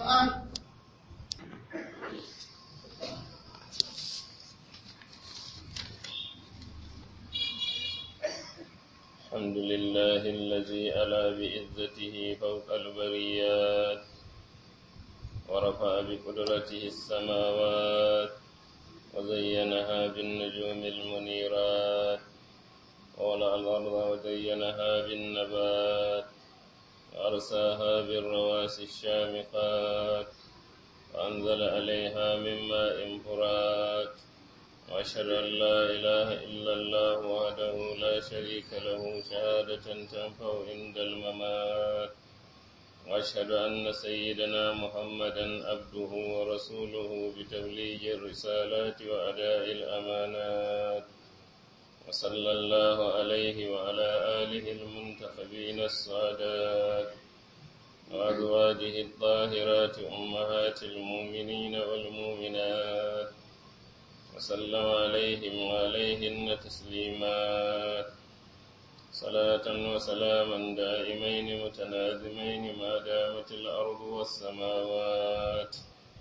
الحمد لله الذي ألا بعزته فوق البريات ورفع بقدرته السماوات وزينها بالنجوم المنيرات وولع الأرض وزينها بالنبات وأرساها بالرواسي الشامخات وأنزل عليها من ماء فرات وأشهد أن لا إله إلا الله وحده لا شريك له شهادة تنفع عند الممات وأشهد أن سيدنا محمدا عبده ورسوله بتبليغ الرسالات وأداء الأمانات وصلى الله عليه وعلى آله المنتخبين السادات وأزواجه الطاهرات أمهات المؤمنين والمؤمنات وسلم عليهم وعليهن تسليمات صلاة وسلاما دائمين متلازمين ما دامت الأرض والسماوات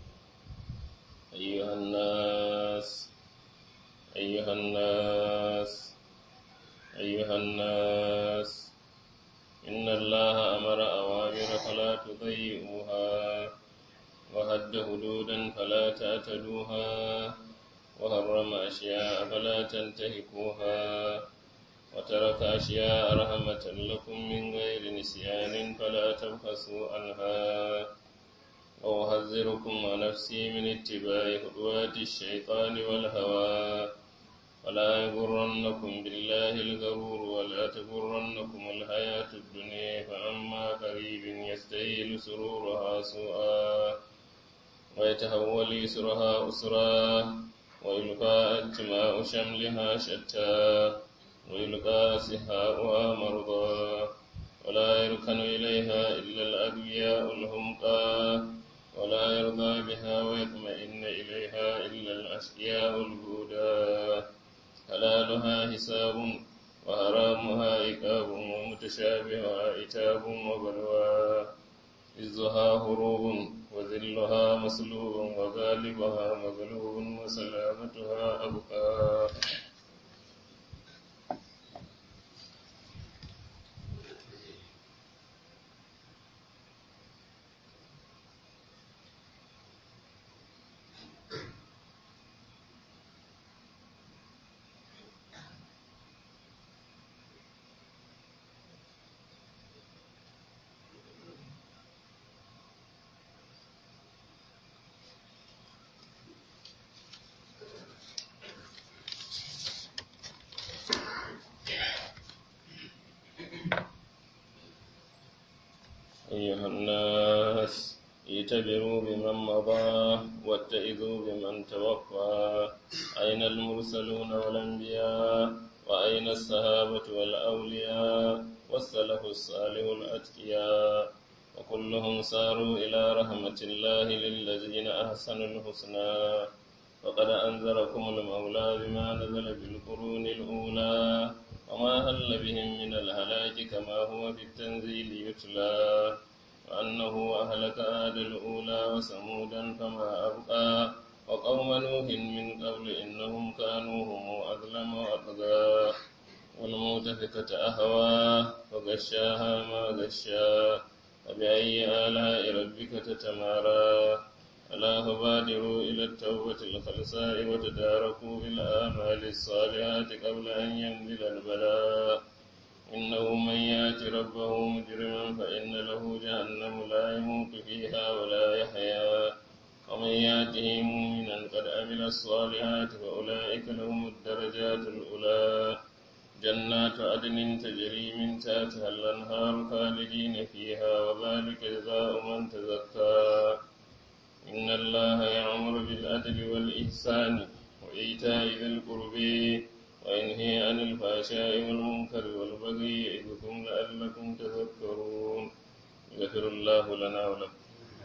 أيها الناس أيها الناس أيها الناس إن الله أمر أوامر فلا تضيئوها وهد حدودا فلا تعتدوها وحرم أشياء فلا تنتهكوها وترك أشياء رحمة لكم من غير نسيان فلا تبخسوا عنها وأحذركم ونفسي من اتباع خطوات الشيطان والهوى ولا يغرنكم بالله الغرور ولا تغرنكم الحياة الدنيا فأما قريب يستهيل سرورها سوءا ويتحول يسرها أسرا ويلقى اجتماع شملها شتى ويلقى سحاؤها مرضى ولا يركن إليها إلا الأغبياء الهمقى ولا يرضى بها ويطمئن إليها إلا الأشقياء الهدى حلالها حساب وحرامها عقاب ومتشابهها عتاب وبلوى عزها هروب وذلها مسلوب وغالبها مغلوب وسلامتها أبقى أيها الناس اعتبروا بمن مضى واتئذوا بمن توفى أين المرسلون والأنبياء وأين الصحابة والأولياء والسلف الصالح الأتقياء وكلهم ساروا إلى رحمة الله للذين أحسنوا الحسنى وقد أنذركم المولى بما نزل بالقرون الأولى وما هل بهم من الهلاك كما هو في التنزيل يتلى وأنه أهلك آد الأولى وثمودا فما أبقى وقوم نوح من قبل إنهم كانوا هم أظلم وأطغى والمؤتفكة أهوى وغشاها ما غشا فبأي آلاء ربك تتمارى ألا فبادروا إلى التوبة الخلصاء وتداركوا بالآمال الصالحات قبل أن ينزل البلاء إنه من يأت ربه مجرما فإن له جهنم لا يموت فيها ولا يحيا ومن يأته مؤمنا قد عمل الصالحات فأولئك لهم الدرجات الأولى جنات عدن تجري من تحتها الأنهار خالدين فيها وذلك جزاء من تزكى إن الله يأمر بالعدل والإحسان وإيتاء ذي القرب وينهي عن الفحشاء والمنكر والبغي يعظكم لعلكم تذكرون يغفر الله لنا ولكم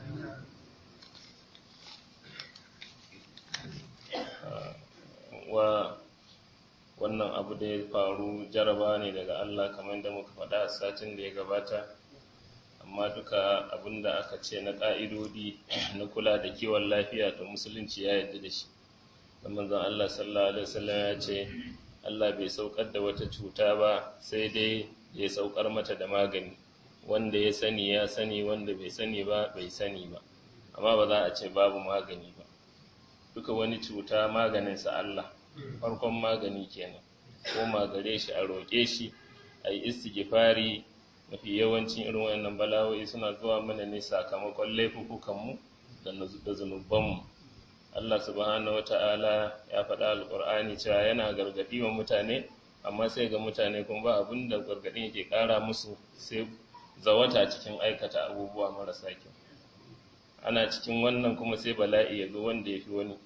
wa wannan abu da ya faru jaraba ne daga Allah kamar da muka faɗa a satin da ya gabata amma amma duka abinda aka ce na ƙa'idodi na kula da kiwon lafiya to musulunci ya yarda da shi da manzon Allah sallallahu alaihi wasallam ya ce Allah bai saukar da wata cuta ba sai dai ya saukar mata da magani wanda ya sani ya sani wanda bai sani ba bai sani ba amma ba za a ce babu magani ba duka wani cuta maganinsa Allah farkon magani kenan ko magare shi a roƙe shi a yi istighfari mafi yawancin irin wayannan bala'o'i suna zuwa mana ne sakamakon laifukanmu da zunubanmu Allah subhanahu wata'ala ya faɗa alƙur'ani cewa yana gargaɗi wa mutane amma sai ga mutane kuma ba abin da gargaɗin yake ƙara musu sai zawata cikin aikata abubuwa marasa kyau ana cikin wannan kuma sai bala'i ya zo wanda ya fi wani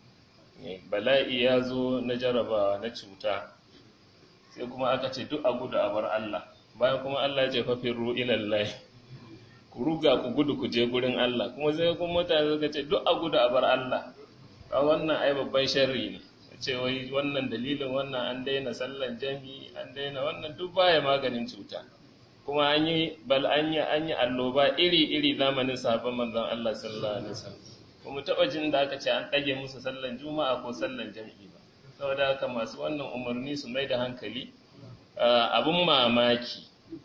bala'i ya zo na jarabawa na cuta sai kuma aka ce duk a gudu a bar Allah bayan kuma Allah ya ce fafirru ilallahi ku ruga ku gudu ku je gurin Allah kuma sai kuma mutane suka ce duk a gudu a bar Allah a wannan ai babban sharri ne ce wai wannan dalilin wannan an daina sallan jami'i an daina wannan duk baya maganin cuta kuma an yi bal an yi an yi alloba iri iri zamanin sahabban manzon Allah sallallahu alaihi wasallam kuma taba jin da aka ce an dage musu sallan juma'a ko sallan jami'i ba saboda haka masu wannan umarni su mai da hankali abun mamaki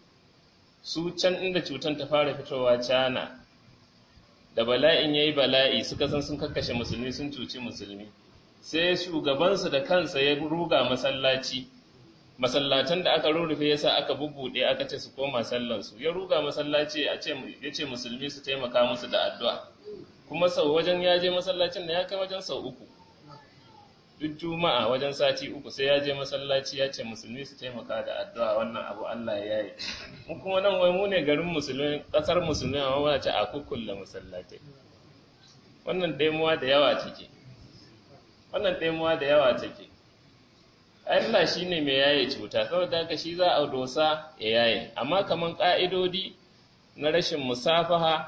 su can inda cutan ta fara fitowa cana da bala'in ya yi bala'i suka san sun kakkashe musulmi sun cuci musulmi sai shugabansu da kansa ya ruga masallaci masallatan da aka rurrufe yasa aka bubbuɗe aka ce su koma sallansu ya ruga masallaci ya ce musulmi su taimaka musu da addu'a kuma sau wajen ya je masallacin da ya kai wajen sau uku duk juma'a wajen sati uku sai ya je masallaci ya ce musulmi su taimaka da addu'a wannan abu Allah ya yi mu kuma nan wai mu ne garin musulmi kasar musulmi amma muna ce a kukkulle masallatai wannan daimuwa da yawa take wannan daimuwa da yawa take Allah shi ne mai yaye cuta saboda haka shi za a dosa ya yaye amma kaman ka'idodi na rashin musafaha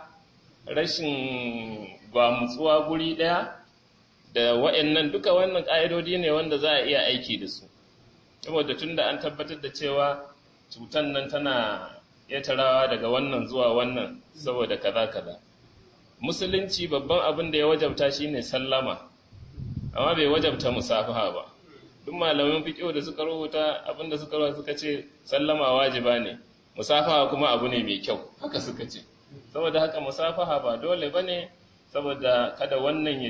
rashin gwamutsuwa guri ɗaya da wa'annan duka wannan ƙa'idodi ne wanda za a iya aiki da su saboda tun da an tabbatar da cewa cutan nan tana yatarawa daga wannan zuwa wannan saboda kaza kaza musulunci babban abin da ya wajabta shine sallama amma bai wajabta musafaha ba duk malamin fiqh da suka rubuta abin da suka rubuta suka ce sallama wajiba ne musafaha kuma abu ne mai kyau haka suka ce saboda haka musafaha ba dole bane saboda kada wannan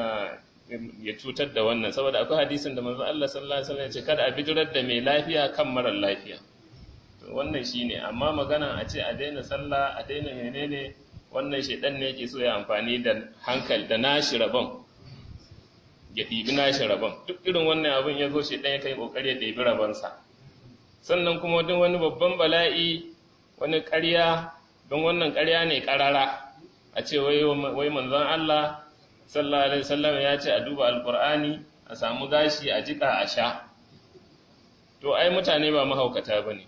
ya cutar da wannan saboda akwai hadisin da manzo Allah sallallahu alaihi wasallam ya ce kada a bijirar da mai lafiya kan marar lafiya to wannan shine amma magana a ce a daina sallah a daina menene wannan shedan ne yake so ya amfani da hankali da nashi rabon ya ɗibi nashi rabon duk irin wannan abin ya zo shedan ya kai kokari ya ɗibi rabonsa sannan kuma duk wani babban bala'i wani ƙarya don wannan ƙarya ne ƙarara a ce wai manzon Allah sallallahu alaihi wasallam ya ce a duba alqur'ani a samu gashi a jika a sha to ai mutane ba mahaukata bane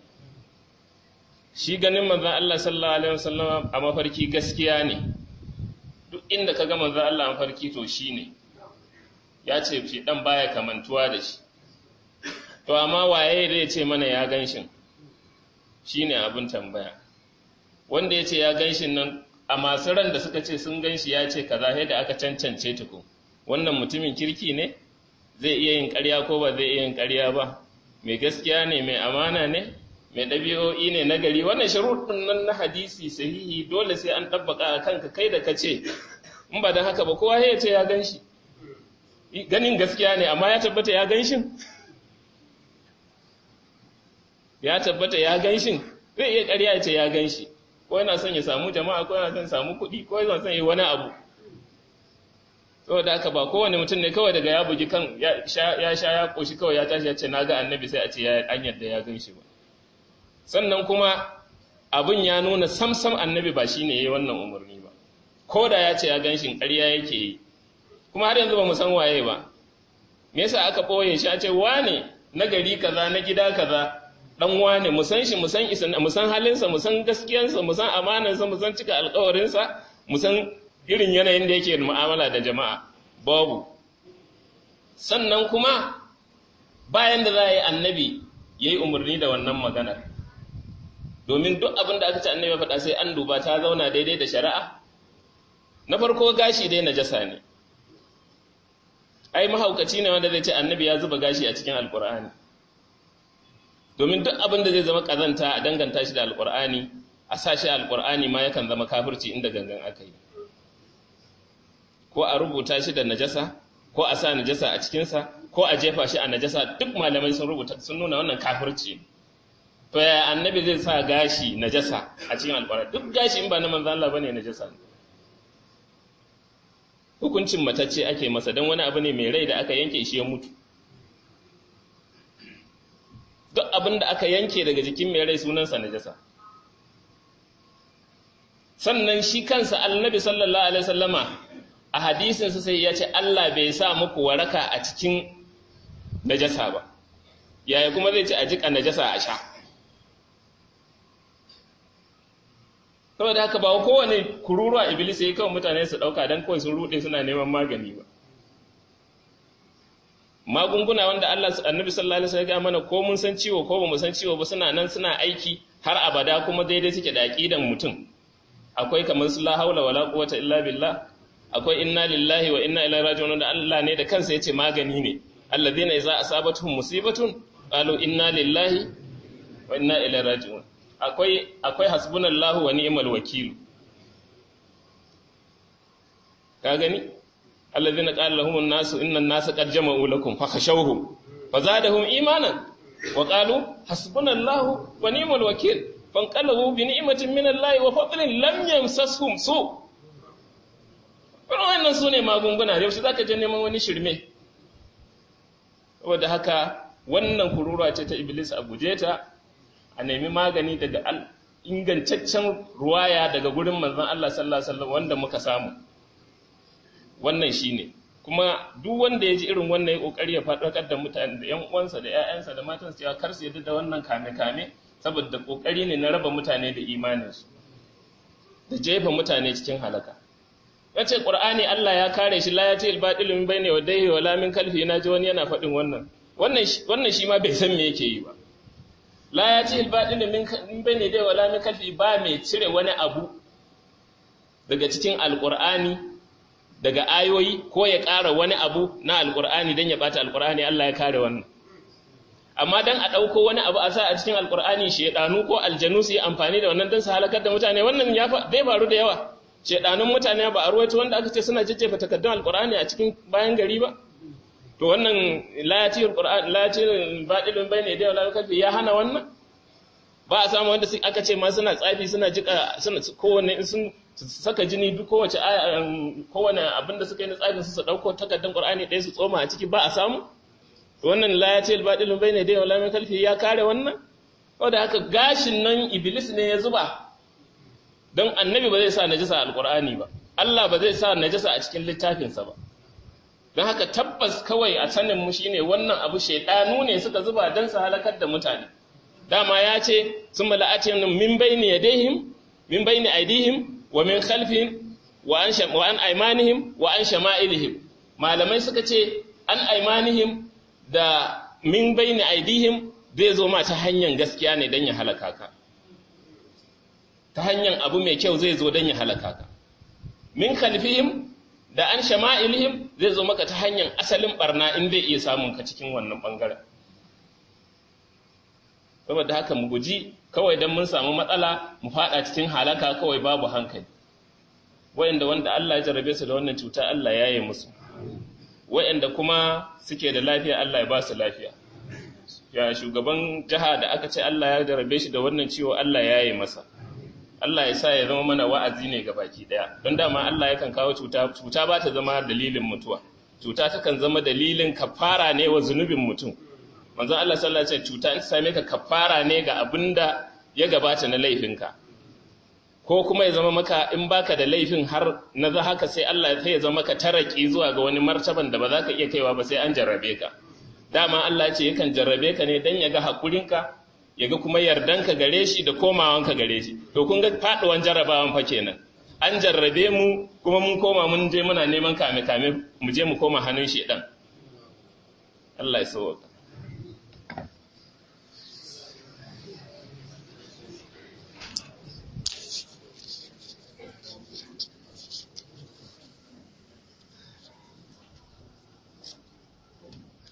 shi ganin manzon Allah sallallahu alaihi wasallam a mafarki gaskiya ne duk inda kaga manzon Allah a mafarki to shine ya ce shi dan baya kamantuwa da shi to amma waye zai ce mana ya ganshin shine abin tambaya wanda ya ce ya ganshin nan a masu ran da suka ce sun gan shi ya ce kaza sai da aka cancance tuku wannan mutumin kirki ne zai iya yin ƙarya ko ba zai iya yin ƙarya ba mai gaskiya ne mai amana ne mai ɗabi'o'i ne na gari wannan sharuɗin nan na hadisi sahihi dole sai an ɗabbaka a kanka kai da ka ce in ba don haka ba kowa ya ce ya gan shi ganin gaskiya ne amma ya tabbata ya gan shin ya tabbata ya gan shin zai iya ƙarya ya ce ya gan shi ko yana son ya samu jama'a ko yana son samu kuɗi ko yana son yi wani abu saboda haka ba kowane mutum ne kawai daga ya bugi kan ya sha ya koshi kawai ya tashi ya ce na ga annabi sai a ce ya an yadda ya gan shi ba sannan kuma abin ya nuna samsam annabi ba shine yayi wannan umarni ba ko da ya ce ya gan shi ƙarya yake yi kuma har yanzu ba mu san waye ba me yasa aka ɓoye shi a ce wane na gari kaza na gida kaza dan wane mu san shi mu san isa mu san halinsa mu san gaskiyansa mu san amanansa mu san cika alƙawarinsa mu san irin yanayin da yake mu'amala da jama'a babu sannan kuma bayan da za a yi annabi ya yi umarni da wannan maganar domin duk abin da aka ce annabi faɗa sai an duba ta zauna daidai da shari'a na farko gashi dai najasa ne ai mahaukaci ne wanda zai ce annabi ya zuba gashi a cikin alkur'ani domin duk abin da zai zama kazanta a danganta shi da alkur'ani a sa shi alkur'ani ma yakan zama kafirci inda gangan aka yi ko a rubuta shi da najasa ko a sa najasa a cikinsa ko a jefa shi a najasa duk malamai sun rubuta sun nuna wannan kafirci to ya annabi zai sa gashi najasa a cikin alkur'ani duk gashi in ba na manzo Allah bane najasa ne hukuncin matacce ake masa don wani abu ne mai rai da aka yanke shi ya mutu duk abin da aka yanke daga jikin mai rai sunansa najasa sannan shi kansa annabi sallallahu alaihi wasallama a hadisinsa sai ya ce Allah bai sa muku waraka a cikin najasa ba yaya kuma zai ce a jika najasa a sha saboda haka ba kowane kururuwa iblis yayi kawai mutane su dauka dan kawai sun rude suna neman magani ba magunguna wanda Allah annabi sallallahu alaihi wasallam ya mana ko mun san ciwo ko bamu san ciwo ba suna nan suna aiki har abada kuma daidai suke da aqidan mutum akwai kamar su la haula wala quwwata illa billah akwai inna lillahi wa inna ilaihi raji'un da Allah ne da kansa yace magani ne alladhina idza asabatuhum musibatun qalu inna lillahi wa inna ilaihi raji'un akwai akwai hasbunallahu wa ni'mal wakil ka gani alladhina qala lahumun nasu innan nasa qad jama'u lakum fakhashawhum fazadahum imanan wa qalu hasbunallahu wa ni'mal wakil fanqalabu bi ni'matin minallahi wa fadlin lam yamsashum su wannan sune magunguna yau shi zaka je neman wani shirme saboda haka wannan kurura ce ta iblis a guje ta a nemi magani daga ingantaccen ruwaya daga gurin manzon Allah sallallahu alaihi wasallam wanda muka samu wannan shine kuma duk wanda ya ji irin wannan ya kokari ya faɗakar da mutane da ƴan uwansa da ƴaƴansa da matansa cewa kar su yadda da wannan kame kame saboda kokari ne na raba mutane da imaninsu da jefa mutane cikin halaka yace qur'ani Allah ya kare shi la yati al-batil min bayni wadayhi wala min kalfi na ji wani yana faɗin wannan wannan wannan shi ma bai san me yake yi ba la ya ci ilbaɗin min bane dai wala min kalfi ba mai cire wani abu daga cikin alƙur'ani daga ayoyi ko ya ƙara wani abu na alƙur'ani don ya ɓata alƙur'ani Allah ya kare wannan amma don a ɗauko wani abu a sa a cikin alƙur'ani shaiɗanu ko aljanu su yi amfani da wannan don su halakar da mutane wannan ya zai faru da yawa shaiɗanun mutane ba a ruwaito wanda aka ce suna jajjefa takardun alƙur'ani a cikin bayan gari ba to wannan layatin qur'an layatin badilun bayne da wala kalfi ya hana wannan ba a samu wanda aka ce ma suna tsafi suna jika suna kowanne sun saka jini duk kowace aya kowanne abinda suka yi na tsafin su su dauko takardar qur'ani ɗaya su tsoma a ciki ba a samu to wannan layatin badilun bayne da wala kalfi ya kare wannan wanda haka gashin nan iblis ne ya zuba don annabi ba zai sa najasa alqur'ani ba Allah ba zai sa najasa a cikin littafinsa ba don haka tabbas kawai a saninmu shi ne wannan abu shaidanu ne suka zuba don su halakar da mutane dama ya ce sun mala'ace min bayni yadayhim min bayni aidihim wa min khalfihim wa an wa an aymanihim wa an shama'ilihim malamai suka ce an aymanihim da min bayni aidihim zai zo ma ta hanyar gaskiya ne don ya halaka ka ta hanyar abu mai kyau zai zo don ya halaka ka min khalfihim da an shama'ilihim zai zo maka ta hanyar asalin barna in zai iya samun ka cikin wannan bangaren saboda haka mu guji kawai don mun samu matsala mu fada cikin halaka kawai babu hankali wayanda wanda Allah ya jarabe su da wannan cuta Allah ya yi musu wayanda kuma suke da lafiya Allah ya ba su lafiya ya shugaban jiha da aka ce Allah ya jarabe shi da wannan ciwo Allah ya yi masa Allah ya sa ya zama mana wa'azi ne ga baki daya don dama Allah yakan kawo cuta cuta ba ta zama dalilin mutuwa cuta takan zama dalilin kafara ne wa zunubin mutum manzon Allah sallallahu alaihi wasallam cuta in same ka kafara ne ga abinda ya gabata na laifinka ko kuma ya zama maka in baka da laifin har na za haka sai Allah sai ya zama maka taraki zuwa ga wani martaban da ba za ka iya kaiwa ba sai an jarrabe ka dama Allah ya ce yakan jarrabe ka ne dan ya ga hakurinka ya ga kuma yardanka gare shi da komawanka gare shi to kun ga faduwan jarrabawan fa kenan an jarrabe mu kuma mun koma mun je muna neman kame kame mu je mu koma hannun shedan Allah ya sauka